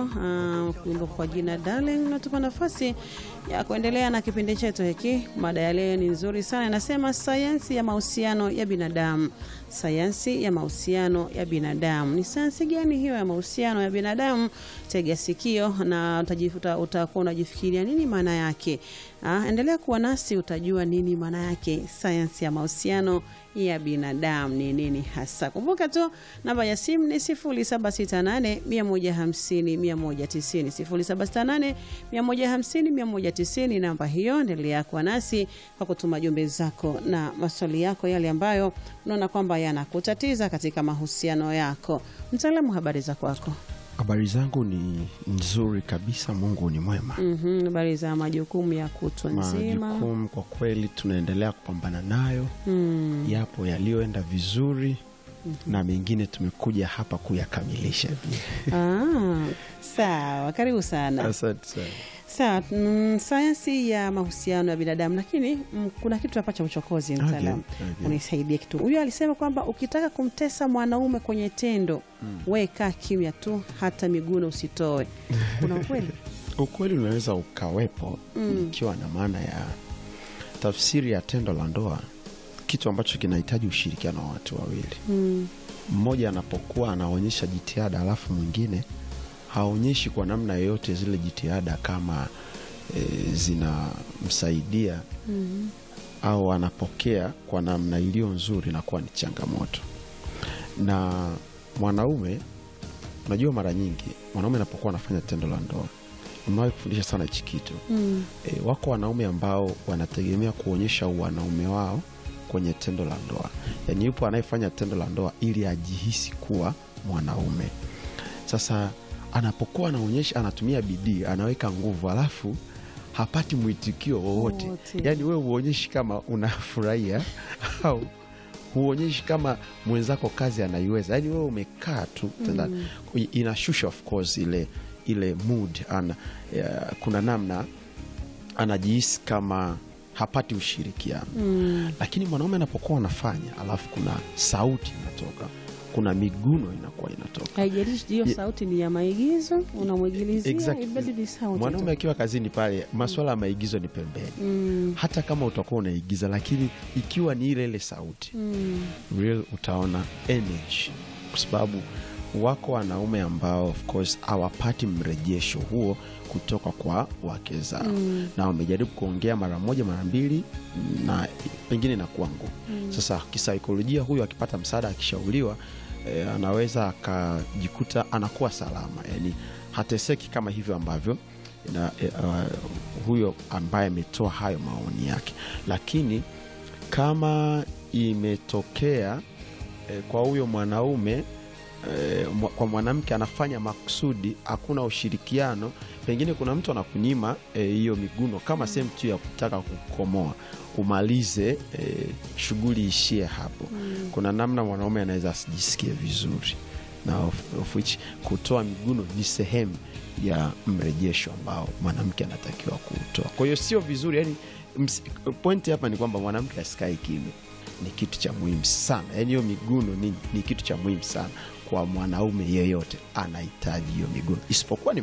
uh, wimbo kwa jina Darling unatupa nafasi ya kuendelea na kipindi chetu hiki. Mada ya leo ni nzuri sana, inasema sayansi ya mahusiano ya binadamu. Sayansi ya mahusiano ya binadamu ni sayansi gani hiyo ya mahusiano ya binadamu? Tega sikio na utajifuta, utakuwa unajifikiria nini maana yake. Ah, endelea kuwa nasi utajua nini maana yake sayansi ya mahusiano ya binadamu ni nini hasa. Kumbuka tu namba ya simu ni 0768 150 190, 0768 150 190. Namba hiyo, endelea kuwa nasi kwa kutuma jumbe zako na maswali yako yale ambayo unaona kwamba yanakutatiza katika mahusiano yako. Mtaalamu, habari za kwako? Habari zangu ni nzuri kabisa, Mungu ni mwema. Mhm, habari za majukumu ya kutwa nzima. Majukumu kwa kweli tunaendelea kupambana nayo, Mm. yapo yaliyoenda vizuri na mengine tumekuja hapa kuyakamilisha. Ah, sawa, karibu sana. Asante sana. Sawa, mm, sayansi ya mahusiano ya binadamu, lakini mm, kuna kitu hapa cha uchokozi. Mtaalamu, Okay, okay. unisaidie kitu. Huyu alisema kwamba ukitaka kumtesa mwanaume kwenye tendo, we kaa kimya tu, hata miguno usitoe. Kuna ukweli? Ukweli unaweza ukawepo ikiwa na maana ya tafsiri ya tendo la ndoa, kitu ambacho kinahitaji ushirikiano wa watu wawili. Mm, Mmoja anapokuwa anaonyesha jitihada alafu mwingine haonyeshi kwa namna yoyote zile jitihada kama e, zinamsaidia mm, au anapokea kwa namna iliyo nzuri, inakuwa ni changamoto. Na mwanaume, unajua, mara nyingi mwanaume anapokuwa anafanya tendo la ndoa, umewahi kufundisha sana hichi kitu mm, e, wako wanaume ambao wanategemea kuonyesha wanaume wao kwenye tendo la ndoa. Yaani yupo anayefanya tendo la ndoa ili ajihisi kuwa mwanaume. Sasa anapokuwa anaonyesha, anatumia bidii, anaweka nguvu, alafu hapati mwitikio wowote, Wowote. yaani wewe huonyeshi kama unafurahia au huonyeshi kama mwenzako kazi anaiweza, yaani wewe umekaa tu tena, inashusha of course ile ile mood ana, ya, kuna namna anajihisi kama hapati ushirikiano mm. lakini mwanaume anapokuwa anafanya alafu kuna sauti inatoka kuna miguno inakuwa inatoka Haijalishi hiyo Ye- sauti ni ya maigizo, unamwigilizia Exactly. ibadi ni sauti mwanaume tu. akiwa kazini pale maswala ya maigizo ni pembeni Mm, hata kama utakuwa unaigiza lakini ikiwa ni ile ile sauti mm, real utaona energy kwa sababu wako wanaume ambao of course hawapati mrejesho huo kutoka kwa wake zao Mm. na wamejaribu kuongea mara moja mara mbili na pengine inakuwa ngumu sasa kisaikolojia huyu akipata msaada akishauriwa eh, anaweza akajikuta anakuwa salama yani hateseki kama hivyo ambavyo na, eh, uh, huyo ambaye ametoa hayo maoni yake lakini kama imetokea eh, kwa huyo mwanaume eh, mwa- kwa mwanamke anafanya makusudi, hakuna ushirikiano, pengine kuna mtu anakunyima eh, hiyo miguno kama sehemu tu ya kutaka kukomoa umalize eh, shughuli ishie hapo. Kuna namna mwanaume anaweza asijisikie vizuri, na of, of which kutoa miguno ni sehemu ya mrejesho ambao mwanamke anatakiwa kuutoa. Kwa hiyo sio vizuri, yani pointi hapa ni kwamba mwanamke asikae kimya ni kitu cha muhimu sana yaani hiyo miguno ni, ni kitu cha muhimu sana kwa mwanaume yeyote anahitaji hiyo miguno isipokuwa ni